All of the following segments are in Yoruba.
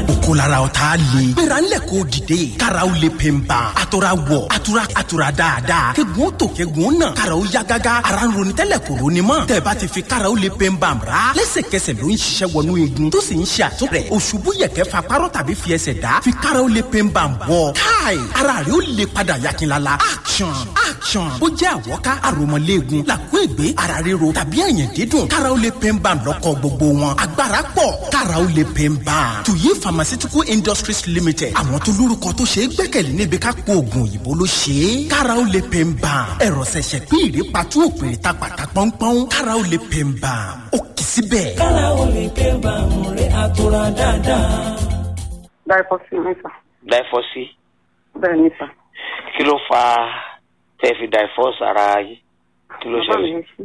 kókó lára ọ̀tá le. gbéra ńlẹ̀ kó dìde. kára ó le pèǹba. àtọ̀ra wọ̀ àtúrà àtúrà dáadáa. kegun ó tò kegun ó nà. kára ó yá gágá. ara ń ronú tẹ́lẹ̀ kò ronú mọ́. tẹ̀bá ti fi kára ó le pèǹba ra. lẹ́sẹ̀kẹsẹ̀ ló ń ṣiṣẹ́ wọnú igun. tó sì ń ṣe àtúnrẹ̀. òṣùbù yẹ̀kẹ́ fa párọ̀ tàbí fi ẹsẹ̀ dá. fi kára ó le pèǹba bọ̀. káì ara rẹ̀ ó le padà yakinlala. action action. ó jẹ́ àwọ̀ká àròmọ̀léegun. làkú ègbé ara ríro tàbí ẹ̀yìn dídùn. kára ó le pèǹba lọ́kọ̀ gbogbo wọn. agbára pọ̀ kára ó le pèǹba. tuyi pharmaceutical industries limited. àwọn tó lórúkọ tó ṣe é gbẹ́kẹ̀lé níbi ká po oògùn òyìnbó ló ṣe é. kára ó le pèǹba. ẹ̀rọ ṣẹ̀ṣẹ̀ pín ìrèpàtú òpèrè ta pàtà pọ́npọ́n. kára ó le pèǹba. ó kì í síbẹ̀. kára ó lè pé bàmù rẹ̀ àtúrà dáadáa. dáìfọ́sì mi sà dáìfọ́sì bẹ́ẹ̀ ni sà. kí ló fa tẹ́ fi dáìfọ́sì ara yìí kí ló bàbá mi ṣẹlẹ̀. ń ṣe.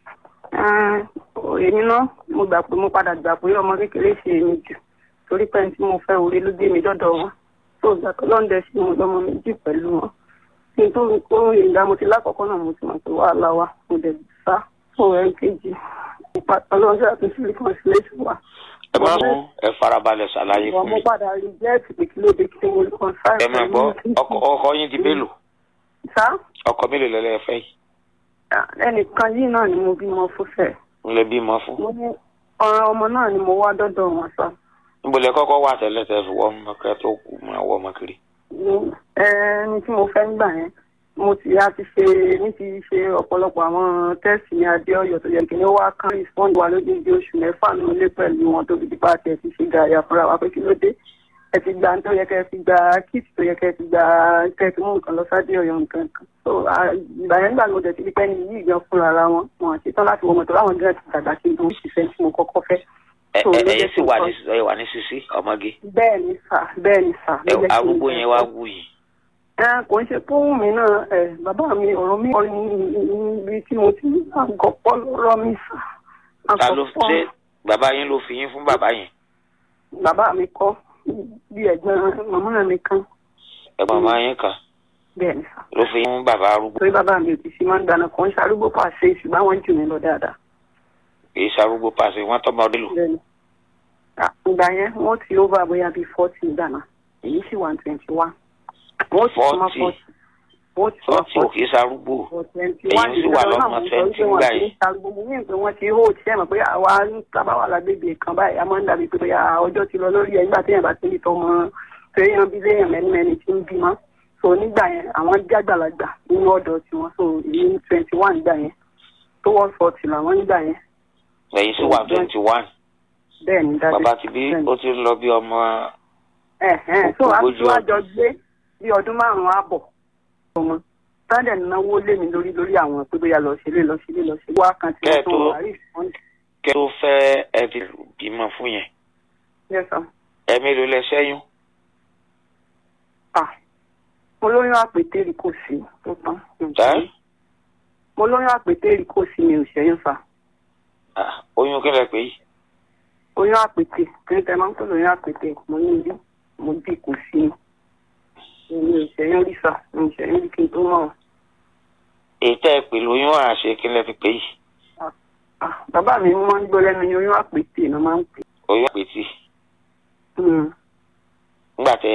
èmi náà mo gbà pé mo padà gbà pé ọmọ kékeré ṣe èmi jù torí pé ẹni tí mo fẹ́ orí ló gbé mi dọ́dọ̀ wọn tó gbà pé lọ́ndẹ̀ sí mo lọ́mọ méjì pẹ̀lú wọn kí n tó kó ìgbà mo ti lákọ̀ọ́kọ́ náà mo ti mọ̀ pé wàhálà wa mo dẹ̀ sá fún ẹ̀ kejì ọlọ́run ṣe àtúnṣe reconciliation wa. ẹ má sún ẹ farabalẹ̀ ṣàlàyé ìwọ fún mo mi. padà rí jẹ́ẹ̀tì pé kí ló dé kí mo lè kàn sáà ẹ máa gbọ́ ọkọ ọkọ yín di mélòó sá ọkọ mélòó lẹ́lẹ́ fẹ́ yìí ẹnìkan yìí náà ni mo bímọ fún fẹ́ẹ̀. ń lè bímọ fún. mo ní ọ̀rọ̀ ọmọ náà ni mo wá dọ́dọ̀ wọn sọ. níbo lẹ kọ́kọ́ wà tẹ́lẹ̀ tẹ́ fi wọ́ ọmọ kẹ́ tó kú máa wọ́ ọmọ kiri. Ní- ẹni tí mo fẹ́ ń gbà yẹn mo ti a ti ṣe ní ti ṣe ọ̀pọ̀lọpọ̀ àwọn tẹ́sì ní adéọyọ̀ tó yẹ kí ni ó wá kán respond wa lójijì oṣù mẹ́fà ní ilé pẹ̀lú wọn tó fi di pàṣẹ ti ṣe gàyà fúnra wa pé kí ló dé ẹ ti gba tó yẹ kẹ́ ẹ fi gba kit tó yẹ kẹ́ ẹ fi gba kẹ́ ẹ fi mú nǹkan lọ sáde ọ̀yọ́ nǹkan kan so à, ìgbà yẹn gbà ló dẹ̀ ti di pẹ́ ní yìí gan fúnra ara wọn wọn àti tán láti wọ mọ̀tò láwọn gẹ́gẹ́ ti dàgbà sí ìdúró ṣiṣẹ́ tí mo kọ́kọ́ fẹ́. ẹ So, ẹ ló ẹ jẹ́ sì kí n wà kọ́- ní ẹ wà ní sisi ọmọge bẹ́ẹ̀ ni sà bẹ́ẹ̀ ni sà. ẹ ló jẹ́ kí n arúgbó jẹ́ yẹn wá kó- wù yìí. ẹ kò ń ṣe fóun mi náà ẹ bàbá mi ọ̀rọ̀ mi ọ̀rọ̀ ibi tí mo ti ní àgọ́pọ̀ lọ́rọ̀ mi sà. ta ló àgọ́pọ̀ ṣe bàbá yín ló fi yín fún bàbá yẹn bàbá mi kọ́ bí ẹ̀gbọ́n màmá mi kan ẹ̀gbọ́n máa yín kan bẹ́ẹ̀ ni sà. ló fi yín fún bàbá arúgbó torí bàbá mi ò ti ṣe máa ń dáná kàn ń ṣarúgbó pàṣẹ ṣùgbọ́n àwọn jù mí lọ dáadáa. kì í ṣarúgbó pàṣẹ wọn tọmọ ọdún lò. bẹ́ẹ̀ ni À, ìgbà yẹn wọ́n ti over bóyá bíi forty ìdáná èyí sì wà twenty one. wọ́n ti sọ ma 40. forty. wọ́n ti sọ sọtì ò kì í ṣarúgbó Èyí sì wà lọ́mọ 20 ńgbà yìí. gbogbo mi pé wọ́n ti hó tí ẹ̀ mọ̀ pé àwa ń sábà wà lágbègbè kan báyìí a máa ń dàbí pé bóyá ọjọ́ ti lọ lórí ẹ̀ nígbà téèyàn bá ti ní tọmọ téèyàn bí léèyàn mẹ́nimẹ́ni tí ń bímọ so nígbà yẹn àwọn jágbàlagbà nínú ọ̀dọ̀ tiwọn so èyí twenty one gbà yẹn tó wọ́n forty làwọn nígbà yẹn ẹ̀yin sì wà twenty one bẹ́ẹ̀ ni dájú bàbá ti bí ó ti ń lọ bí ọmọ ẹ̀hẹ́n so ogójì àtúwájọ gbé bí ọdún márùn-ún àbọ̀ ọmọ sáńdẹ̀ náwó lé mi lórí lórí àwọn pé bóyá lọ sílé lọ sílé lọ sílé wá kan tí wọ́n tó Kẹ́ẹ̀ tó- wà rí ìfọ́nì. kẹ́ tó fẹ́ ẹ ti bímọ fún yẹn Yes, sir. ẹ mélòó lẹ ṣẹ́yún Ah, mo lóyún àpètérì kò sí tó tán. mi ò ẹ́ ṣẹ́yún. mo lóyún àpètérì kò sí mi ò ṣẹ́yún fa Ah, oyún kí lẹ pé yìí oyún àpètè kí n tẹ máa ń pè lóyún àpètè mo ní ibi mo bí kò sí mi mi ò ṣẹ́yún rí sà mi ò ṣẹ́yún rí kí n tó mọ̀ ọ́. èyí tẹ́ ẹ pè lóyún àṣẹ kí lẹ fi pé yìí Ah, bàbá mi máa ń gbọ́ lẹ́nu oyún àpètè ló máa ń pè. oyún àpètì Mm. nígbà tẹ